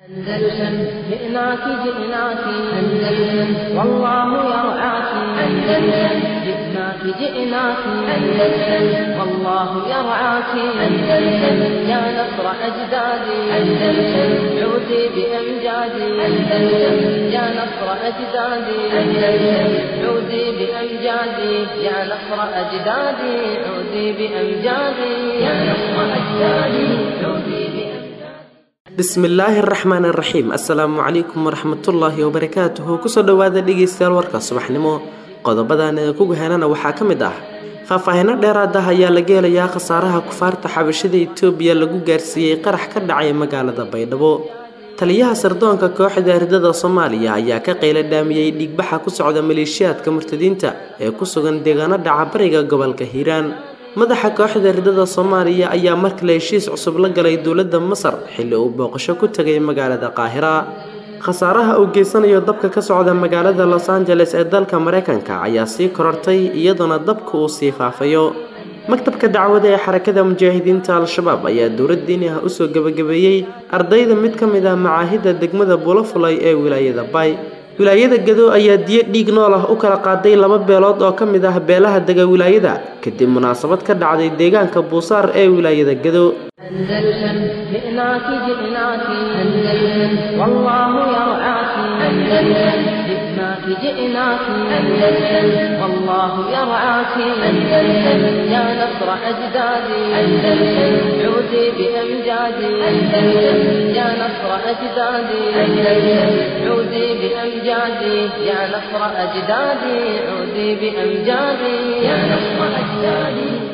أندلسن جئناك جئناك أندلسن والله يرعاك أندلسن جئناك جئناك أندلسن والله يرعاك أندلسن يا نصر أجدادي أندلسن عودي بأمجادي أندلسن يا نصر أجدادي أندلسن عودي بأمجادي يا نصر أجدادي عودي بأمجادي يا نصر أجدادي عودي بأمجادي bismillaahi araxmaan araxiim assalaamu calaykum waraxmatullaahi wabarakaatuhu kusoo dhowaada dhegeystayaal warka subaxnimo qodobadan ee kuga helana waxaa ka mid ah faahfaahino dheeraad ah ayaa laga helayaa khasaaraha kufaarta xabashada itoobiya lagu gaarsiiyey qarax ka dhacay magaalada baydhabo taliyaha sardoonka kooxda ardada soomaaliya ayaa ka qayla dhaamiyey dhiigbaxa ku socda maleeshiyaadka murtadiinta ee ku sugan deegaano dhaca bariga gobolka hiiraan madaxa kooxda ardada soomaaliya ayaa markale heshiis cusub la galay dowladda masar xilli uu booqasho ku tegay magaalada qaahira khasaaraha uu geysanayo dabka ka socda magaalada los angeles ee dalka mareykanka ayaa sii korortay iyadoona dabka uu sii faafayo maktabka dacwada ee xarakada mujaahidiinta al-shabaab ayaa dowlad diini ah usoo gebagabeeyey ardayda mid ka mid ah macaahidda degmada bulafulay ee wilaayada bay wilaayada gado ayaa diyo dhiig nool ah u kala qaaday laba beelood oo ka mid ah beelaha dega wilaayada kadib munaasabad ka dhacday deegaanka buusaar ee wilaayada gado أندلسن جئناك جئناك أندلسن والله يرعاك أندلسن جئناك جئناك أندلسن والله يرعاك أندلسن يا نصر أجدادي أندلسن عودي بأمجادي أندلسن يا نصر أجدادي أندلسن عودي بأمجادي يا نصر أجدادي عودي بأمجادي يا نصر أجدادي عودي بأمجادي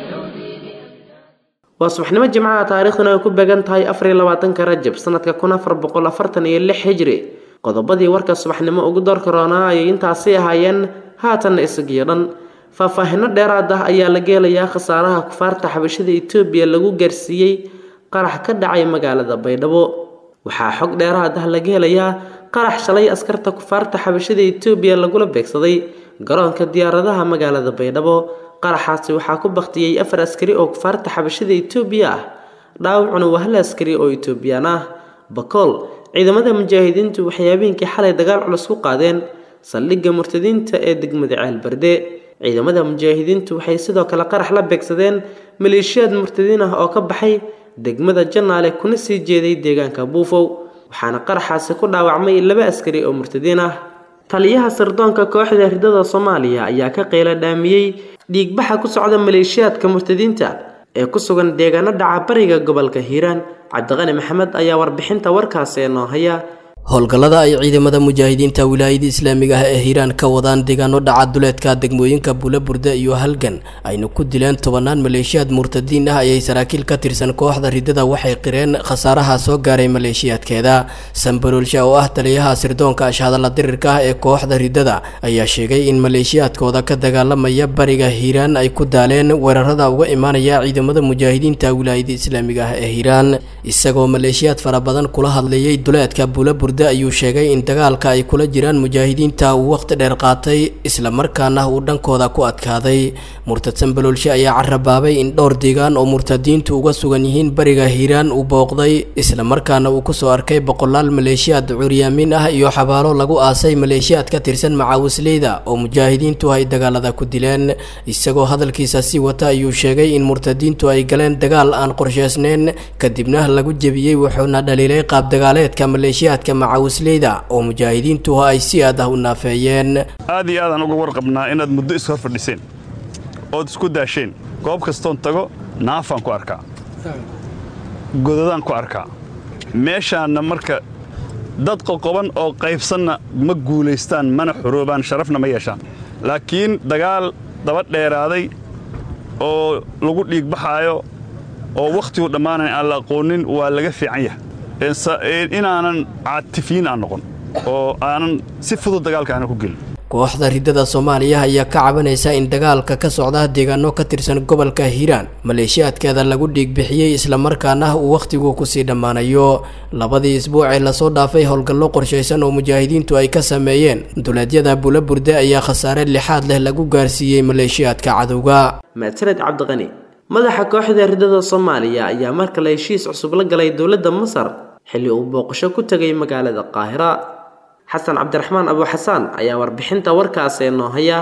waa subaxnimo jimcaha taariikhduna ay ku beegan tahay afariyo labaatanka rajab sanadka kun afar boqol afartan iyo lix hijri qodobadii warka subaxnimo ugu door karoonaa ayay intaasi ahaayeen haatanna isagiyo dhan faahfaahino dheeraad ah ayaa laga helayaa khasaaraha kufaarta xabashada itoobiya lagu gaarsiiyey qarax ka dhacay magaalada baydhabo waxaa xog dheeraad ah laga helayaa qarax shalay askarta kufaarta xabashada itoobiya lagula beegsaday garoonka diyaaradaha magaalada baydhabo qaraxaasi waxaa ku baktiyey afar askari oo kufaarta xabashada itoobiya ah dhaawacuna waa hal askari oo itoobiyaan ah bakool ciidamada mujaahidiintu waxay habeenkii xalay dagaal culus ku qaadeen saldhigga murtadiinta ee degmada ceelbarde ciidamada mujaahidiintu waxay sidoo kale qarax la beegsadeen maleeshiyaad murtadiin ah oo ka baxay degmada janaale kuna sii jeeday deegaanka buufow waxaana qaraxaasi ku dhaawacmay laba askari oo murtadiin ah taliyaha sirdoonka kooxda ridada soomaaliya ayaa ka qayla dhaamiyey dhiigbaxa ku socda maleeshiyaadka murtadiinta ee ku sugan deegaano dhaca bariga gobolka hiiraan cabdiqani maxamed ayaa warbixinta warkaasi ee noo haya howlgallada ay ciidamada mujaahidiinta wilaayada islaamiga ah ee hiiraan ka wadaan deegaano dhaca duleedka degmooyinka buulaburde iyo halgan ayna ku dileen tobanaan maleeshiyaad murtadiin ah ayay saraakiil ka tirsan kooxda ridada waxay qireen khasaaraha soo gaaray maleeshiyaadkeeda sambaroolsha oo ah taliyaha sirdoonka ashhadalla dirirka ah ee kooxda ridada ayaa sheegay in maleeshiyaadkooda ka dagaalamaya bariga hiiraan ay ku daaleen weerarada uga imaanaya ciidamada mujaahidiinta wilaayada islaamiga ah ee hiiraan isagoo maleeshiyaad fara badan kula hadleeyay duleedka buulaburde ayuu sheegay in dagaalka ay kula jiraan mujaahidiinta uu waqti dheer qaatay islamarkaana uu dhankooda ku adkaaday murtad sambaloolshe ayaa carabaabay in dhowr deegaan oo murtadiintu uga sugan yihiin bariga hiiraan uu booqday islamarkaana uu kusoo arkay boqolaal maleeshiyaad curyaamin ah iyo xabaalo lagu aasay maleeshiyaad ka tirsan macaawisleyda oo mujaahidiintu ay dagaalada ku dileen isagoo hadalkiisa sii wata ayuu sheegay in murtadiintu ay galeen dagaal aan qorsheysneyn kadibna lagu jebiyey wuxuuna dhaliilay qaabdagaaleedka maleeshiyaadka macawisleyda oo mujaahidiintu ay si aad ah u naafeeyeen aad iyo aadaan uga warqabnaa inaad muddo is hor fadhiseen ood isku daasheen goob kastoon tago naafaan ku arkaa godadaan ku arkaa meeshaanna marka dad qoqoban oo qaybsanna ma guulaystaan mana xoroobaan sharafna ma yeeshaan laakiin dagaal daba dheeraaday oo lagu dhiigbaxaayo oo wakhtigu dhammaanayn aan la aqoonin waa laga fiican yahay inaanan caatifiin aan noqon oo aanan si fudud dagaalka aanan ku gelin kooxda ridada soomaaliya ayaa ka cabanaysa in dagaalka ka socda deegaano ka tirsan gobolka hiiraan maleeshiyaadkeeda lagu dhiigbixiyey islamarkaana uu wakhtigu kusii dhammaanayo labadii isbuuc ee lasoo dhaafay howlgallo qorshaysan oo mujaahidiintu ay ka sameeyeen duleedyada bulaburde ayaa khasaare lixaad leh lagu gaarsiiyey maleeshiyaadka cadowga maasaned cabdiqani madaxa kooxda ridada soomaaliya ayaa mar kale heshiis cusub la galay dowladda masar xilli uu booqasho ku tegay magaalada qaahira xasan cabdiraxmaan abu xasaan ayaa warbixinta warkaasi noo haya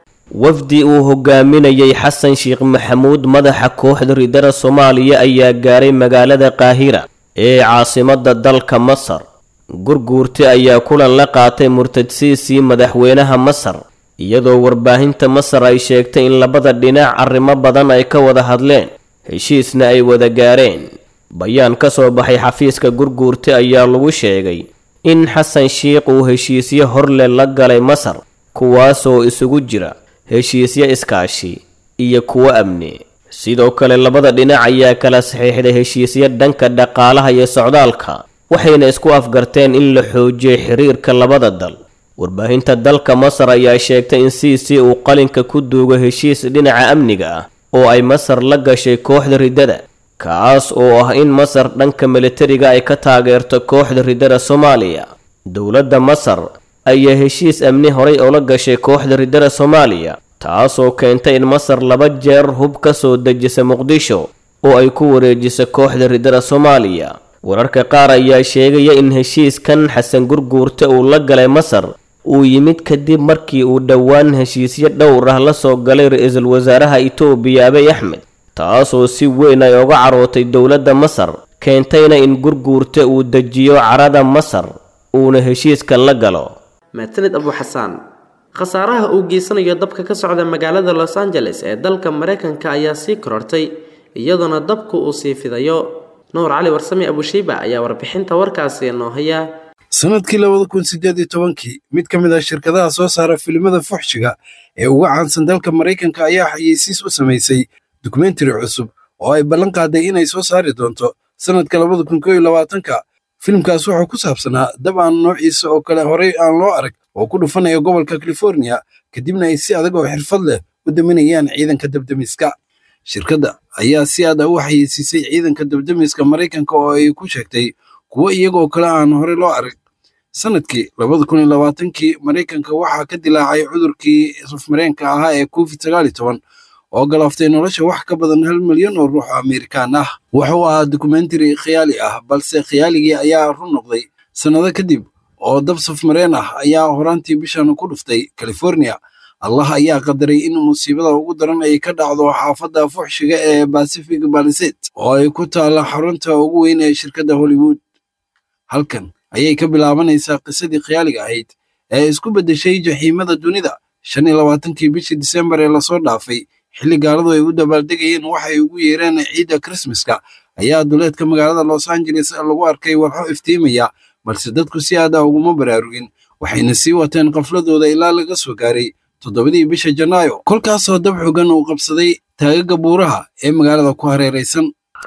wafdi uu hogaaminayay xasan sheekh maxamuud madaxa kooxda ridada soomaaliya ayaa gaaray magaalada qaahira ee caasimadda dalka masar gurguurti ayaa kulan la qaatay murtadsiisii madaxweynaha masar iyadoo warbaahinta masar ay sheegtay in labada dhinac arrimo badan ay ka wada hadleen heshiisna ay wada gaareen bayaan ka soo baxay xafiiska gurguurti ayaa lagu sheegay in xasan sheikh uu heshiisyo horle la galay masar kuwaasoo isugu jira heshiisyo iskaashi iyo kuwo amni sidoo kale labada dhinac ayaa kala saxiixday heshiisyo dhanka dhaqaalaha iyo socdaalka waxayna isku afgarteen in la xoojiyo xiriirka labada dal warbaahinta dalka masar ayaa sheegtay in siisi uu qalinka ku duugo heshiis dhinaca amniga ah oo ay masar la gashay kooxda riddada kaas oo ah in masar dhanka militariga ay ka taageerto kooxda riddada soomaaliya dowladda masar ayaa heshiis amni horay oola gashay kooxda riddada soomaaliya taasoo keentay in masar laba jeer hub ka soo dejisa muqdisho oo ay ku wareejiso kooxda riddada soomaaliya wararka qaar ayaa sheegaya in heshiiskan xasan gurguurta uu la galay masar uu yimid kadib markii uu dhowaan heshiisyo dhowr ah la soo galay ra-iisul wasaaraha itoobiya abiy axmed taasoo si weyn ay oga carootay dowladda masar keentayna in gurguurta uu dejiyo carada masar uuna heshiiskan la galo maasanid abu xasaan khasaaraha uu geysanayo dabka ka socda magaalada los angeles ee dalka maraykanka ayaa sii korortay iyadoona dabku uu sii fidayo nuur cali warsame abushiiba ayaa warbixinta warkaasi noo haya sanadkii labada kun sideed iyo tobankii mid ka mid ah shirkadaha soo saara filimada fuxshiga ee uga caansan dalka maraykanka ayaa xayeysiis u samaysay dokumentari cusub oo ay ballan qaaday inay soo saari doonto sanadka labada kun koo iyo labaatanka filimkaas wuxuu ku saabsanaa dab aan noociisa oo kale horey aan loo arag oo ku dhufanaya gobolka california kadibna ay si adag oo xirfad leh u daminayaan ciidanka dabdemiska shirkadda ayaa si aad ah u xayeysiisay ciidanka dabdemiska maraykanka oo ay ku sheegtay kuwo iyagoo kale aan hore loo arag sanadkii labada kun iyo labaatankii maraykanka waxaa ka dilaacay cudurkii sufmareenka ahaa ee covid sagaal iyo toban oo galaaftay nolosha wax ka badan hal milyan oo ruux amerikaan ah wuxuu ahaa dokumentari khiyaali ah balse khiyaaligii ayaa run noqday sannado kadib oo dab sufmareen ah ayaa horaantii bishan ku dhuftay california allah ayaa qadaray in musiibada ugu daran ay ka dhacdo xaafadda fuxshiga ee pacific baliset oo ay ku taalla xarunta ugu weyn ee shirkadda hollywood halkan ayay ka bilaabanaysaa qisadii khiyaaliga ahayd ee isku beddeshay jaxiimada dunida shan iyo labaatankii bishii disembar ee lasoo dhaafay xilli gaaladu ay u dabaaldegayeen waxay ugu yeereen ciidda krismaska ayaa duleedka magaalada los angeles lagu arkay walxo iftiimaya balse dadku si aad ah uguma baraarugin waxayna sii wateen qafladooda ilaa laga soo gaaray toddobadii bisha janaayo kolkaasoo dab xogan uu qabsaday taagaga buuraha ee magaalada ku hareeraysan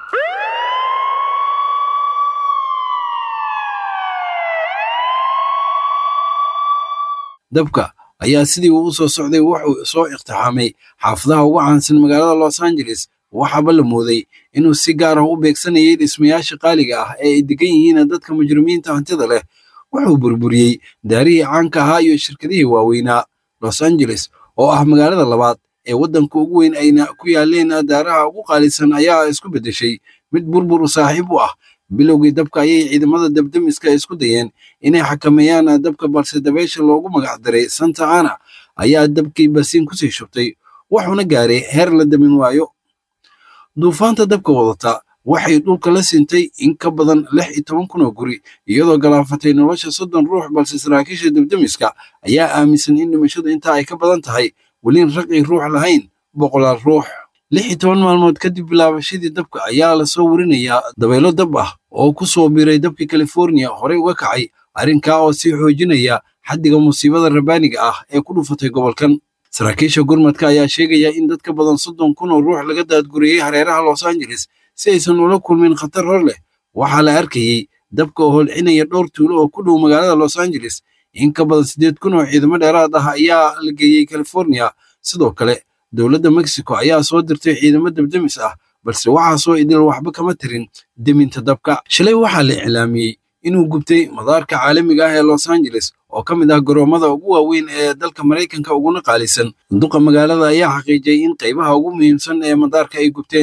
dabka ayaa sidii uu u soo socday wuxuu soo iqtixaamay xaafadaha ugu caansan magaalada los angeles waxaaba la mooday inuu si gaar ah u beegsanayay dhismayaasha qaaliga ah ee ay degan yihiin dadka mujrimiinta hantida leh wuxuu burburiyey daarihii caanka ahaa iyo shirkadihii waaweynaa los angeles oo ah magaalada labaad ee waddanka ugu weyn ayna ku yaaleen daaraha ugu qaalisan ayaa isku beddeshay mid burbur saaxiib u ah bilowgii dabka ayay ciidamada dabdemiska isku dayeen inay xakameeyaan dabka balse dabaysha loogu magac daray santa ana ayaa dabkii basiin kusii shubtay wuxuuna gaaray heer la damin waayo duufaanta dabka wadata waxay dhulka la sintay in ka badan lix iyo toban kun oo guri iyadoo galaafatay nolosha soddon ruux balse saraakiisha dabdemiska ayaa aaminsan in dhimashadu intaa ay ka badan tahay welin raqii ruux lahayn boqolaal ruux lix iyo toban maalmood kadib bilaabashadii dabka ayaa lasoo warinayaa dabaylo dab ah oo ku soo biiray dabka california horey uga kacay arrinkaa oo sii xoojinaya xaddiga musiibada rabaaniga ah ee ku dhufatay gobolkan saraakiisha gurmadka ayaa sheegaya in dad ka badan soddon kun oo ruux laga daadguriyey hareeraha los angeles si aysan ula kulmin khatar hor leh waxaa la arkayey dabka oo holcinaya dhowr tuulo oo ku dhow magaalada los angeles in ka badan siddeed kun oo ciidamo dheeraad ah ayaa la geeyey california sidoo kale dowladda mexico ayaa soo dirtay ciidamo dabdemis ah balse waxaasoo idil waxba kama tirin deminta dabka shalay waxaa la iclaamiyey inuu gubtay madaarka caalamiga ah ee los angeles oo ka mid ah garoomada ugu waaweyn ee dalka maraykanka uguna qaalisan duqa magaalada ayaa xaqiijiyey in qaybaha ugu muhiimsan ee madaarka ay gubteen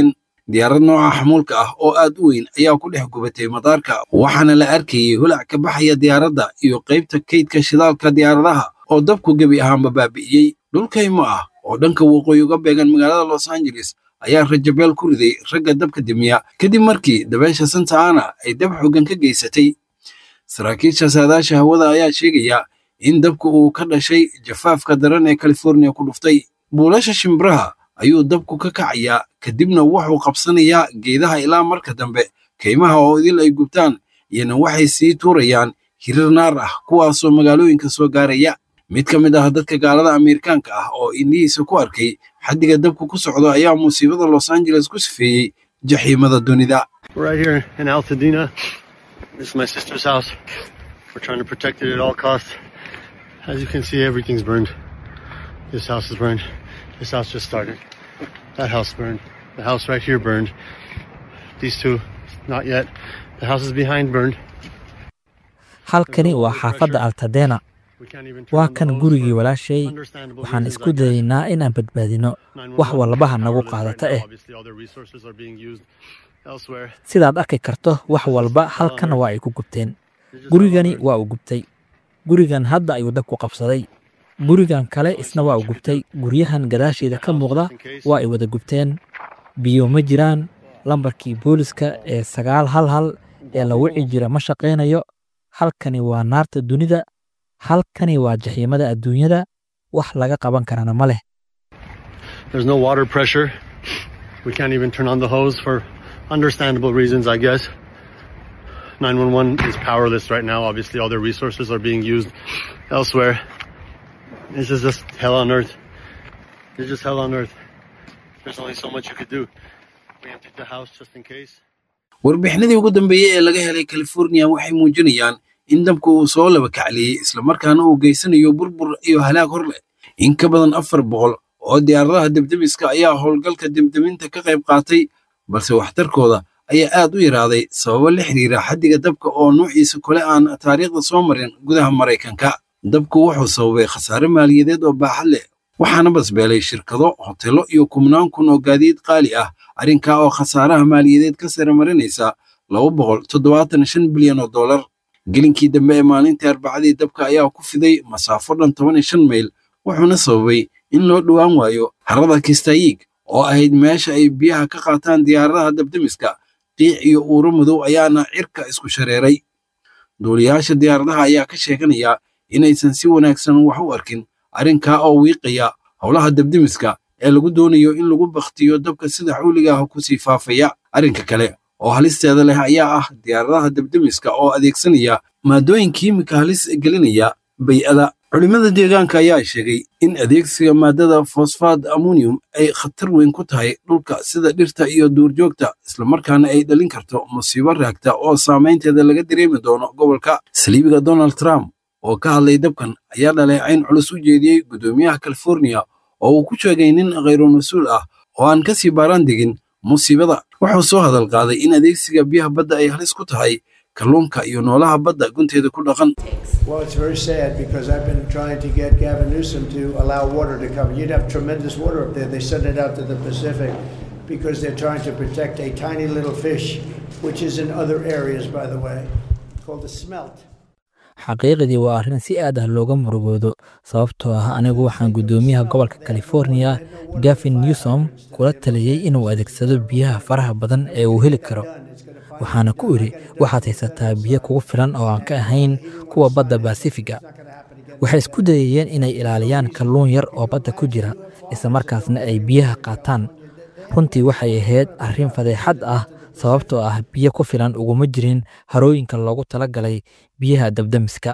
diyaarad nooca xamuulka ah oo aad u weyn ayaa ku dhex gubatay madaarka waxaana la arkayey holac ka baxaya diyaaradda iyo qaybta kaydka shidaalka diyaaradaha oo dabku gebi ahaanba baabi'iyey dhulkaymo ah oo dhanka waqooyi uga beegan magaalada los angeles ayaa rajabeel ku riday ragga dabka dimiya kadib markii dabeesha santa ana ay dab xoogan ka geysatay saraakiisha saadaasha hawada ayaa sheegaya in dabku uu ka dhashay jafaafka daran ee californiya ku dhuftay buulasha shimbiraha ayuu dabku ka kacayaa kadibna wuxuu qabsanayaa geedaha ilaa marka dambe kaymaha oo idil ay gubtaan iyana waxay sii tuurayaan hirir naar ah kuwaasoo magaalooyinka soo gaaraya mid ka mid ah dadka gaalada Ameerikaanka ah oo indhihiisa ku arkay xaddiga dabku ku socdo ayaa musiibada Los Angeles ku sifeeyey jaxiimada dunida We're right here in Altadena. This is my sister's house. We're trying to protect it at all costs. As you can see, everything's burned. This house is burned. This house just started. That house burned. The house right here burned. These two, not yet. The houses behind burned. halkani waa xaafadda altadena We can't even turn waa on kan the hose gurigii for walaashay understandable waxaan reasons, isku I guess. dayaynaa inaan badbaadino 911 wax walbaha is nagu powerless qaadata right now. eh Obviously, all their resources are being used elsewhere. sidaad arki karto wax walba halkan waa ay ku gubteen gurigani waa uu gubtay gurigan hadda ayuu dabku qabsaday gurigan kale isna waa uu gubtay guryahan gadaasheeda ka muuqda waa ay wada gubteen biyo ma jiraan lambarkii booliska ee sagaal hal hal ee la wici jira ma shaqaynayo halkani waa naarta dunida halkani waa jaxiimada adduunyada wax laga qaban karana ma leh There's no water pressure. We can't even turn on the hose for understandable reasons, I guess. 911 is powerless right now. Obviously, all their resources are being used elsewhere. This is just hell on earth. It's just hell on earth. There's only so much you could do. We emptied the house just in case. warbixinadii ugu dambeeyey ee laga helay california waxay muujinayaan in dabku uu soo laba kacliyey islamarkaana uu geysanayo burbur iyo halaag hor leh in ka badan afar boqol oo diyaaradaha debdebiska ayaa howlgalka debdeminta ka qayb qaatay balse waxtarkooda ayaa aad u yaraaday sababo la xiriira xaddiga dabka oo nuuciisa kole aan taariikhda soo marin gudaha maraykanka dabku wuxuu sababay khasaare maaliyadeed oo baaxad leh waxaana basbeelay shirkado hotelo iyo kumnaan kun oo gaadiid qaali ah arrinkaa oo khasaaraha maaliyadeed ka sare marinaysa laba boqol toddobaatan shan bilyan oo dollar gelinkii dambe ee maalintii arbacadii dabka ayaa ku fiday masaafo dhan toban iyo shan mayl wuxuuna sababay in loo dhowaan waayo harada kistayiig oo ahayd meesha ay biyaha ka qaataan diyaaradaha dabdemiska qiic iyo uuro madow ayaana cirka isku shareeray duuliyaasha diyaaradaha ayaa ka sheeganaya inaysan si wanaagsan wax u arkin arrinkaa oo wiiqaya howlaha dabdemiska ee lagu doonayo in lagu bakhtiyo dabka sida xawliga ah kusii faafaya arrinka kale oo halisteeda leh ayaa ah diyaaradaha dabdemiska oo adeegsanaya maadooyin kiimika halis gelinaya bay-ada culimada deegaanka ayaa sheegay in adeegsiga maadada fosfaad ammonium ay khatar weyn ku tahay dhulka sida dhirta iyo duurjoogta islamarkaana ay dhalin karto musiibo raagta oo saamaynteeda laga dareemi doono gobolka saliibiga donald trump oo ka hadlay dabkan ayaa dhaleecayn culus u jeediyey guddoomiyaha california oo uu ku sheegay nin khayru mas-uul ah oo aan ka sii baaraan degin musiibada wuxuu soo hadal qaaday in adeegsiga biyaha badda ay halis ku tahay kalluunka iyo noolaha badda gunteeda ku dhaqan Well, it's very sad because I've been trying to get Gavin Newsom to allow water to come. You'd have tremendous water up there. They send it out to the Pacific because they're trying to protect a tiny little fish, which is in other areas, by the way, called the smelt. xaqiiqdii waa arrin si aad ah looga murugoodo sababtoo ah anigu waxaan guddoomiyaha gobolka california gavin newsom kula taliyey inuu adeegsado biyaha faraha badan ee uu heli karo waxaana ku idhi waxaad haysataa biyo kugu filan oo aan ka ahayn kuwa badda basifiga waxay isku dayayeen inay ilaaliyaan kalluun yar oo badda ku jira isla markaasna ay biyaha qaataan runtii waxay ahayd arrin fadeexad ah sababtoo ah biyo ku filan uguma jirin harooyinka loogu talagalay biyaha dabdamiska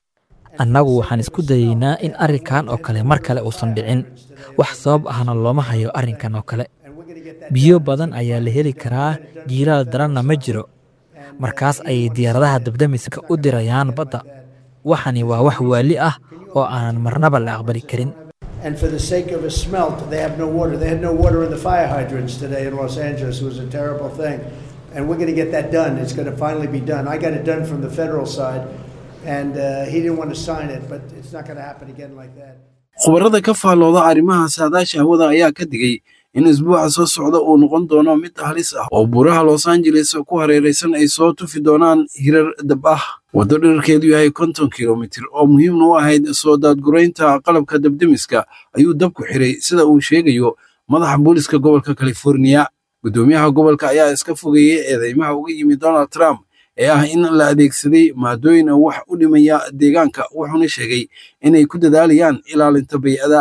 annagu waxaan isku dayaynaa in arrinkan oo kale mar kale uusan dhicin wax sabab ahna looma hayo arrinkan oo kale biyo badan ayaa la heli karaa jiilaal daranna ma jiro markaas ayay diyaaradaha dabdamiska u dirayaan badda waxani waa wax waali ah oo aanan marnaba la aqbali karin And for the sake of a smelt, they have no water. They had no water in the fire hydrants today in Los Angeles. It was a terrible thing. And we're going to get that done. It's going to finally be done. I got it done from the federal side, and uh, he didn't want to sign it, but it's not going to happen again like that. khubarada ka faallooda arrimaha saadaasha hawada ayaa ka digay in isbuuca soo socda uu noqon doono mid halis ah oo buuraha los angeles ku hareeraysan ay soo tufi doonaan hirar dab ah waddo dherarkeedu yahay konton kilomitir oo muhiimna u ahayd soo daadguraynta qalabka dabdemiska ayuu dabku xiray sida uu sheegayo madaxa booliska gobolka californiya guddoomiyaha gobolka ayaa iska fogeeyey eedeymaha uga yimid donald trump ee ah in la adeegsaday maadooyin wax u dhimaya deegaanka wuxuuna sheegay inay ku dadaalayaan ilaalinta bay'ada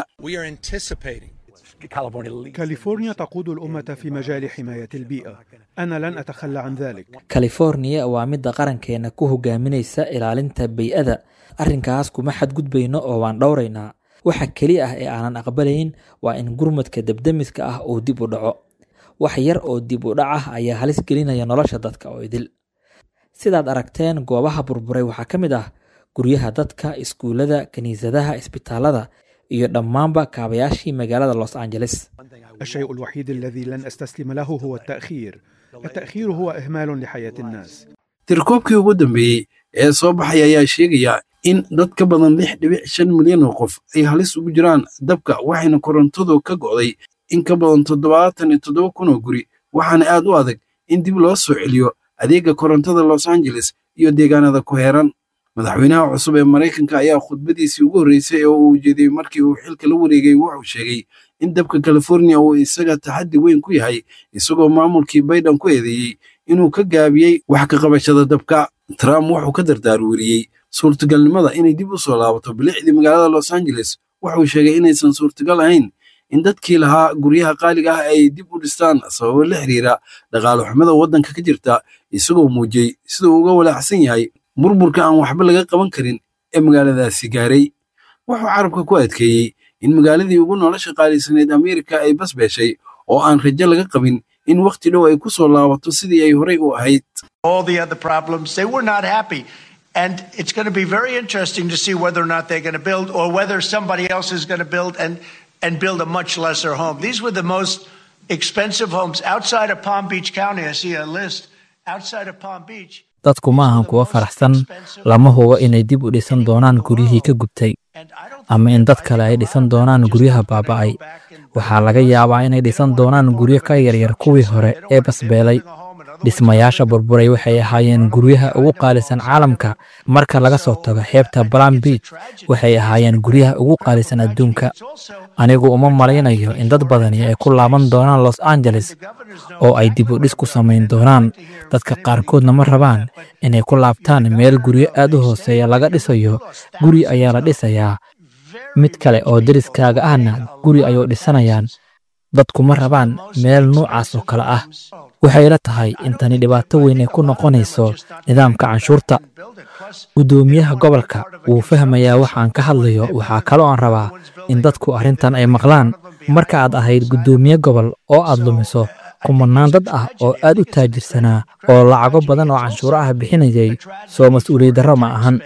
كاليفورنيا تقود الأمة في مجال حماية البيئة أنا لن أتخلى عن ذلك californiya waa midda qarankeena ku hogaaminaysa ilaalinta bay-ada arrinkaas kuma xadgudbayno oo waan dhowraynaa waxa keli ah ee aanan aqbalayn waa in gurmadka debdemiska ah uu dib u dhaco wax yar oo dib u dhac ah ayaa halis gelinaya nolosha dadka oo idil sidaad aragteen goobaha burburay waxaa ka mid ah guryaha dadka iskuullada kiniisadaha isbitaalada iyo dhammaanba kaabayaashii magaalada los angeles الشيء الوحيد الذي لن أستسلم له هو التأخير التأخير هو إهمال لحياة الناس tirkoobkii ugu dambeeyey ee soo baxay ayaa sheegaya in dad ka badan lix dhibic shan milyan oo qof ay halis ugu jiraan dabka waxayna korontadu ka go'day in ka badan toddobaatan iyo toddoba kun oo guri waxaana aad u adag in dib loo soo celiyo adeega korontada los angeles iyo deegaanada ku heeran madaxweynaha cusub ee maraykanka ayaa khudbadiisii ugu horreysay ee uu ujeediyey markii uu xilka la wareegay wuxuu sheegay in dabka californiya uu isaga taxaddi weyn ku yahay isagoo maamulkii bayden ku eedeeyey inuu ka gaabiyey wax ka qabashada dabka trump wuxuu ka dardaarweriyey suurtagalnimada inay dib u soo laabato bilicdii magaalada los angeles wuxuu sheegay inaysan suurtagal ahayn in dadkii lahaa guryaha qaaliga ah ay dib u dhistaan sababo la xiriira dhaqaale xumada waddanka ka jirta isagoo muujiyey sida uu uga walaacsan yahay burburka aan waxba laga qaban karin ee magaaladaasi gaaray wuxuu carabka ku adkeeyey in magaaladii ugu nolosha qaalisaneyd ameerika ay basbeeshay oo aan rajo laga qabin in wakhti dhow ay ku soo laabato sidii ay horey u ahayd all the other problems. They were not happy. And it's going to be very interesting to see whether or not they're going to build or whether somebody else is going to build and, and build a much lesser home. These were the most expensive homes outside of Palm Beach County. I see a list outside of Palm Beach. dadku ma ahan kuwo faraxsan lama hubo inay dib u dhisan doonaan guryihii ka gubtay ama in dad kale ay dhisan doonaan guryaha baaba'ay waxaa laga yaabaa inay dhisan doonaan guryo ka yaryar kuwii hore ee basbeelay dhismayaasha burburay waxay ahaayeen guryaha ugu qaalisan caalamka marka laga soo tago xeebta balam beach waxay ahaayeen guryaha ugu qaalisan adduunka anigu uma malaynayo in dad badani ay ku laaban doonaan los angeles oo ay dib u dhis ku samayn doonaan dadka qaarkoodna ma rabaan inay ku laabtaan meel guryo aad u hooseeya laga dhisayo guri ayaa la dhisayaa mid kale oo deriskaaga ahna guri ayuu dhisanayaan dadku ma rabaan meel nuucaas oo kale ah waxay la tahay in tani dhibaato weyn ay ku noqonayso nidaamka canshuurta guddoomiyaha gobolka wuu fahmayaa wax aan ka hadlayo waxaa kaloo aan rabaa in dadku arrintan ay maqlaan marka aad ahayd guddoomiye gobol oo aad lumiso kumanaan dad ah oo aad u taajirsanaa oo lacago badan oo canshuuro ah bixinayay soo mas-uuliyad darro ma ahan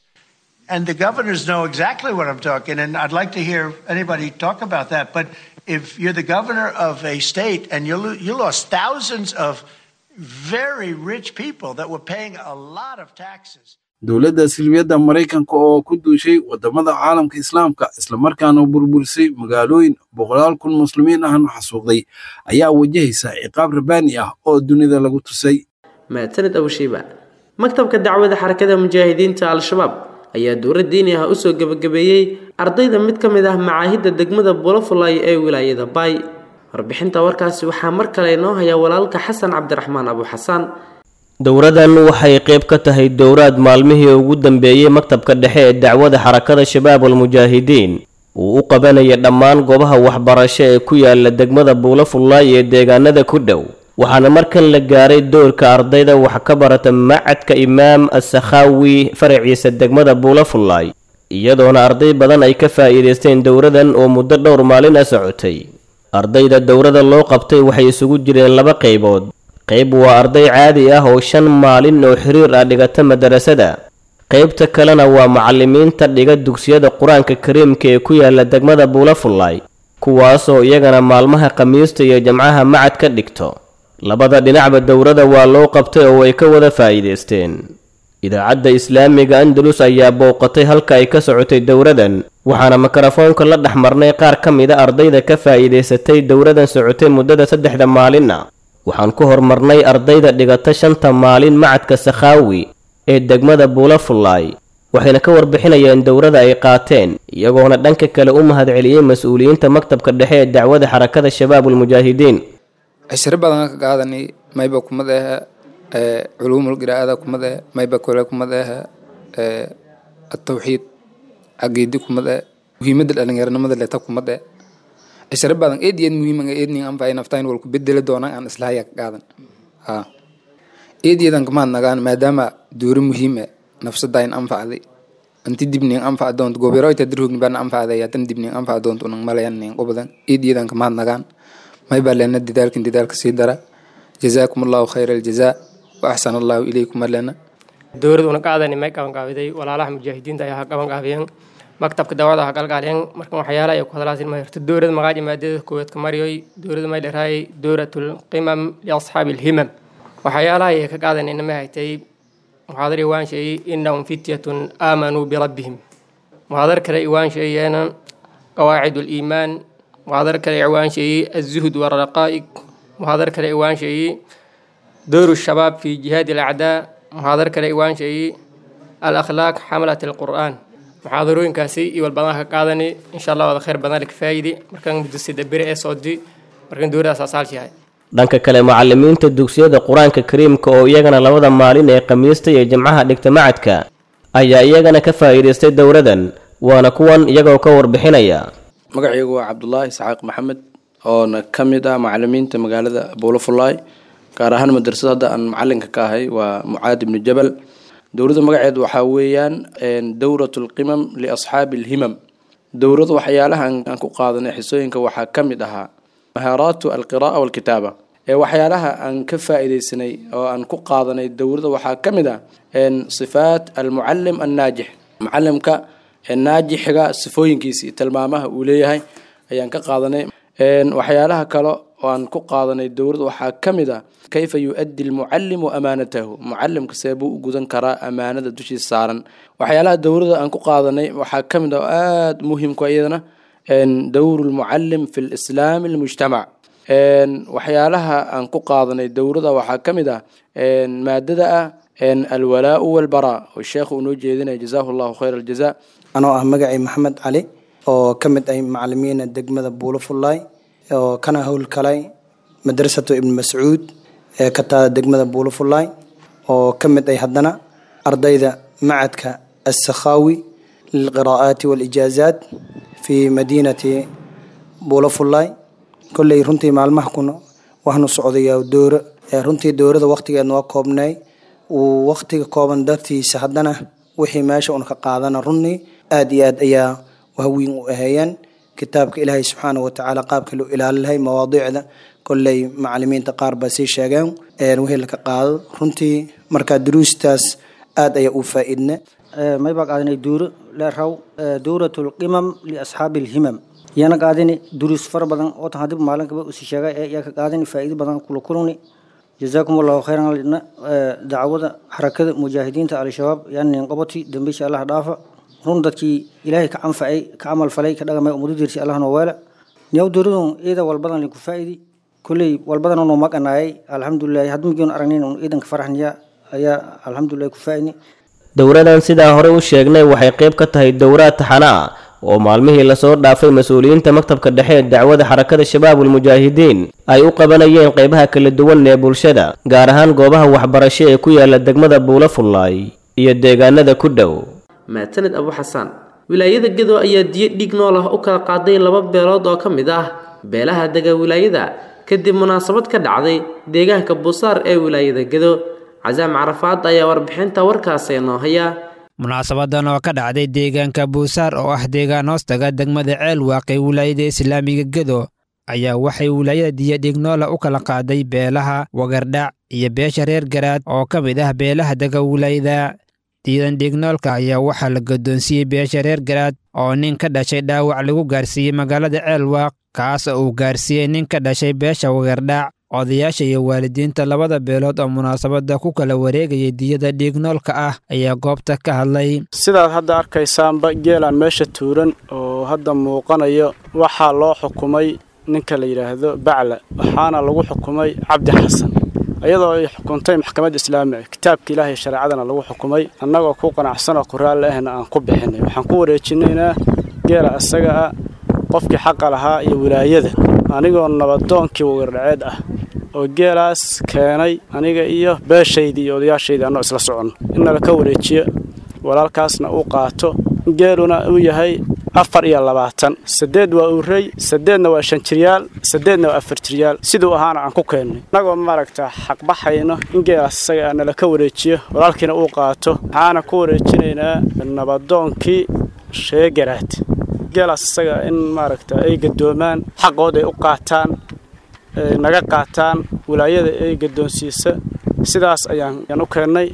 And the governors know exactly what I'm talking, and I'd like to hear anybody talk about that. But if you're the governor of a state and you, lo- you lost thousands of very rich people that were paying a lot of taxes. dowladda silmiyadda maraykanka oo ku duushay waddamada caalamka islaamka islamarkaana burburisay magaalooyin boqolaal kun muslimiin ahna xasuuqday ayaa wajahaysa ciqaab rabaani ah oo dunida lagu tusay mahadsanid abushiiba maktabka dacwada xarakada mujaahidiinta al-shabaab ayaa dowlad diini ah usoo gebagabeeyey ardayda mid ka mid ah macaahidda degmada bulafulay ee wilaayada baay warbixinta warkaasi waxaa mar kale inoo haya walaalka xasan cabdiraxmaan abu xasaan dowradan waxay qayb ka tahay dowraad maalmihii ugu dambeeyey maktabka dhexe ee dacwada xarakada shabaab almujaahidiin uu u qabanaya dhammaan goobaha waxbarasho ee ku yaala degmada buulafullaay ee deegaanada ku dhow waxaana markan la gaaray doorka ardayda wax ka barata macadka imaam asakhaawi faraciisa degmada buulafullaay iyadoona arday badan ay ka faa'iidaysteen dowradan oo muddo dhowr maalin a socotay ardayda dowrada loo qabtay waxay isugu jireen laba qaybood qayb waa arday caadi ah oo shan maalin oo xiriir ah dhigata madarasada qaybta kalena waa macallimiinta dhiga dugsiyada qur-aanka kariimka ee ku yaala degmada buulafullaay kuwaasoo iyagana maalmaha khamiista iyo jamcaha macad ka dhigto labada dhinacba dowrada waa loo qabtay oo ay ka wada faa'iidaysteen idaacadda islaamiga andalus ayaa booqatay halka ay ka socotay dowradan waxaana mikrofoonka la dhex marnay qaar ka mida ardayda ka faa'iidaysatay dowladan socotay muddada saddexda maalinna waxaan ku hormarnay ardayda dhigata shanta maalin macadka sakhaawi ee degmada buulafullaay waxayna ka warbixinayeen dowladda ay qaateen iyagoona dhanka kale u mahadceliyey mas-uuliyiinta maktabka dhexe ee dacwada xarakada shabaabulmujaahidiin cishiro badan ka qaadanay mayba kumad ah culuumul qiraa'ada kumad ah mayba kale kumad ah atawxiid caqiidi kumad ah muhiimadda dhalinyaranimada leta kumad ah cishiro badan eed iyo eed muhiim eed nin anfacay naftaan walku bedeli doonaan aan islahaya ka qaadan ha eed iyadan kamaad nagaan maadaama duuro muhiim ah nafsadayn anfacday anti dibnin anfac doonto goberoyta dirhugni bana anfacday yatan dibnin anfac doonto unang malayan nin qobadan eed iyadan kamaad nagaan may baa leena dadaalkin dadaalka sii dara jazaakum allahu khayra aljazaa wa axsana allahu ilaykum alena dowlad una qaadani may qaban qaabiday walaalaha mujaahidiinta ayaa ha qaban qaabiyeen maktabka dawada ha qalqaaliyeen markan waxyaala ay ku hadlaasin ma hirto dowlad magaaji maadada koowaad ka mariyoy dowlada may dharaayay dowlatul qimam liasxaabi alhimam waxyaalaha ay ka qaadanayna ma haytay muxaadar iwaan sheeyey innahum fityatun aamanuu birabbihim muxaadar kale iwaan sheeyeena qawaacid liimaan muxaadar kale iwaan sheeyey azuhd waraqaa'iq muxaadar kale iwaan sheeyey dowru shabaab fi jihaadi alacdaa muxaadar kale iwaan sheeyey alakhlaaq xamalat alqur'aan muxaadarooyinkaasi iyo walbadan ka qaadani insha allah wada khayr badan ka faa'idi markan muddo sida beri ee soodi markan dowladaas asaalshahay dhanka kale macalimiinta dugsiyada qur-aanka kariimka oo iyagana labada maalin ee khamiista iyo jimcaha dhigta macadka ayaa iyagana ka faa'iidaystay dowladan waana kuwan iyagoo ka warbixinaya magacaygu waa cabdulaahi isxaaq maxamed oona ka mid ah macalimiinta magaalada buulafulaay gaar ahaan madrasada hadda aan macalinka ka ahay waa mucaad ibnu jabal dowladda magaceed waxaa weeyaan dowrat lqimam liasxaabi alhimam dowladda waxyaalaha aan ku qaadanay xisooyinka waxaa ka mid ahaa mahaaraatu alqira'a walkitaaba ee waxyaalaha aan ka faa'iidaysanay oo aan ku qaadanay dowladda waxaa ka mid ah sifaat almucalim annaajix mucalimka naajixiga sifooyinkiisii tilmaamaha uu leeyahay ayaan ka qaadanay waxyaalaha kale oo aan ku qaadanay dowladda waxaa ka mid ah kayfa yu-addi almucalimu amaanatahu mucalimka see buu u gudan karaa amaanada dushiisa saaran waxyaalaha dowladda aan ku qaadanay waxaa ka mid ah oo aada muhimku iyadana dowru lmucalim fi lislaami almujtamac waxyaalaha aan ku qaadanay dowladda waxaa ka mid ah maadada ah alwalaau walbaraa oo sheekhu uu noo jeedinaya jazaahu llahu khayra aljaza anoo ah magacay maxamed cali oo ka mid ah macalimiina degmada buulafullaay oo kana howlkalay madrasatu ibn mascuud ee ka taada degmada buulafullaay oo ka mid ay haddana ardayda macadka assakhaawi lilqiraa'aati waalijaazaat fi madiinati buulafullaay kolley runtii maalmaha kuna waxnu socdayaa dowro runtii dowrada waqtigeedna waa koobnay uu waqtiga kooban dartiisa haddana wixii meesha un ka qaadana runii aada iyo aad ayaa wahwiin u aheeyeen kitaabka ilaahay subxaana watacaala qaabka loo ilaali lahay mawaadiicda kolley macalimiinta qaar baa sii sheegeen wixii laka qaado runtii markaa duruustaas aada ayaa u faa-iidne may baa qaadanay duuro leeraw dowrat lqimam liasxaabi alhimam yana qaadani duruus fara badan oo tan hadib maalinkaba usi sheegay ee yaa ka qaadani faa'iido badan kula kulani jazaakum allahu khayran lidna dacwada xarakada mujaahidiinta al-shabaab yanin qoboti dambiisha allah dhaafa run dadkii ilaahay ka canfacay ka camal falay ka dhagamay umadu dirsi allah noo weela niyaw dowladun iyada walbadan linku faa'idi kulley walbadan noo maqanaayay alxamdulilahi hadmigion aragnin un ciidanka faraxniya ayaa alxamdulilahi ku faa'idni dowladan sidaa hore u sheegnay waxay qayb ka tahay dowraad taxana ah oo maalmihii lasoo dhaafay mas-uuliyiinta maktabka dhexe ee dacwada xarakada shabaabulmujaahidiin ay u qabanayeen qaybaha kala duwan ee bulshada gaar ahaan goobaha waxbarasho ee ku yaala degmada buulafullaay iyo deegaanada ku dhow maataned abu xasaan wilaayada gedo ayaa diyo dhiig nool ah u kala qaaday laba beelood oo ka mid ah beelaha dega wilaayada kadib munaasabad ka dhacday deegaanka buusaar ee wilaayada gedo casaam carafaad ayaa warbixinta warkaasi noo haya munaasabadan oo ka dhacday deegaanka buusaar oo ah deegaan hoostaga degmada ceel waaqay wilaayada islaamiga gedo ayaa waxay wilaayada diyadhignoola u kala qaaday beelaha wagardhac iyo beesha reer garaad oo ka mid ah beelaha dega wilaayada diidan dhignoolka ayaa waxaa la guddoonsiiyey beesha reer garaad oo nin ka dhashay dhaawac lagu gaarsiiyey magaalada ceelwaaq kaas oo uu gaarsiiyey nin ka dhashay beesha wagardhac odayaasha iyo waalidiinta labada beelood oo munaasabadda ku kala wareegayay diyada dhiignoolka ah ayaa goobta ka hadlay sidaad hadda arkaysaanba geelaan meesha tuuran oo hadda muuqanayo waxaa loo xukumay ninka la yidhaahdo bacla waxaana lagu xukumay cabdi xasan iyadoo ay xukuntay maxkamadda islaamiga kitaabka ilaahay shareecadana lagu xukumay annagoo ku qanacsan oo qoraalle ahna aan ku bixinay waxaan ku wareejinaynaa geela isaga ah qofkii xaqa lahaa iyo wilaayada anigoo nabadoonkii wagardhaceed ah oo geelaas keenay aniga iyo beeshaydii iyo odayaashaydii annoo isla soconno in nala ka wareejiyo walaalkaasna uu qaato geeluna uu yahay afar iyo labaatan saddeed waa urey saddeedna waa shan jiryaal saddeedna waa afar jiryaal siduu ahaana aan ku keennay innagoo maaragta xaqbaxayno in geelaas isaga ah nala ka wareejiyo walaalkiina uu qaato waxaana ku wareejinaynaa nabadoonkii sheegaraad geelaas isaga in maaragta ay gadoomaan xaqood ay u qaataan naga qaataan wilaayada ay gadoonsiisa sidaas ayaan u keennay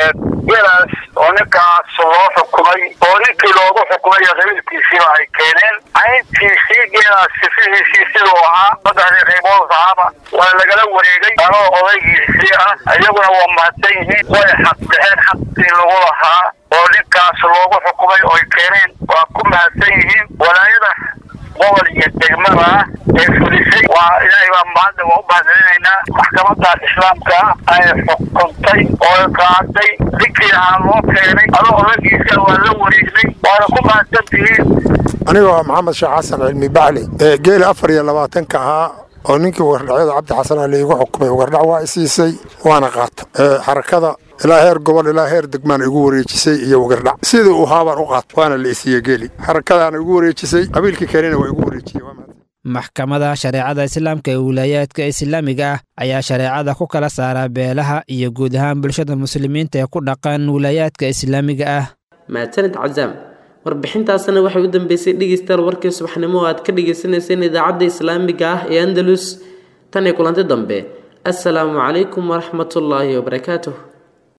geelaas oo ninkaas loo xukumay oo ninkii loogu xukumay qabiilkiisiiba ay keeneen cayntiisii geelaas sifihiisii siduu ahaa saddexdii qaybood ahaaba waa lagala wareegay anoo odaygiisii ah iyaguna waa mahadsan yihiin way xaq bixeen xaqii lagu lahaa oo ninkaas loogu xukumay oy keeneen waa ku mahadsan yihiin walaayada gobol iyo degmada ah ee fulisay waa ilaahay baa mahadda waa u mahadcelinaynaa maxkamadda islaamka ah ay xukuntay oo qaaday ninkii ahaa loo keenay adoo odagiisa waa la wareegnay waana ku mahadsan tihiin anigoo maxamed sheekh xasan cilmi bacli ee geeli afar iyo labaatanka ahaa oo ninkii wagardhacyada cabdi xasan ali igu xukumay wagardhac waa isiisay waana qaata xarakada ilaa heer gobol ilaa heer degmaan igu wareejisay iyo wagardhac sidii uu haabaan u qaata waana la isiiye geeli xarakadaana igu wareejisay qabiilkii kalena waa igu wareejiyey maxkamada shareecada islaamka ee wilaayaadka islaamiga ah ayaa shareecada ku kala saaraa beelaha iyo guud ahaan bulshada muslimiinta ee ku dhaqan wilaayaadka islaamiga ah mahadsanid cazaam warbixintaasna waxay u dambeysay dhegeystayaal warkii subaxnimo oo aad ka dhagaysanayseen idaacadda islaamiga ah ee andalus tan iyo kulanti dambe assalaamu calaykum waraxmatullaahi wabarakaatuh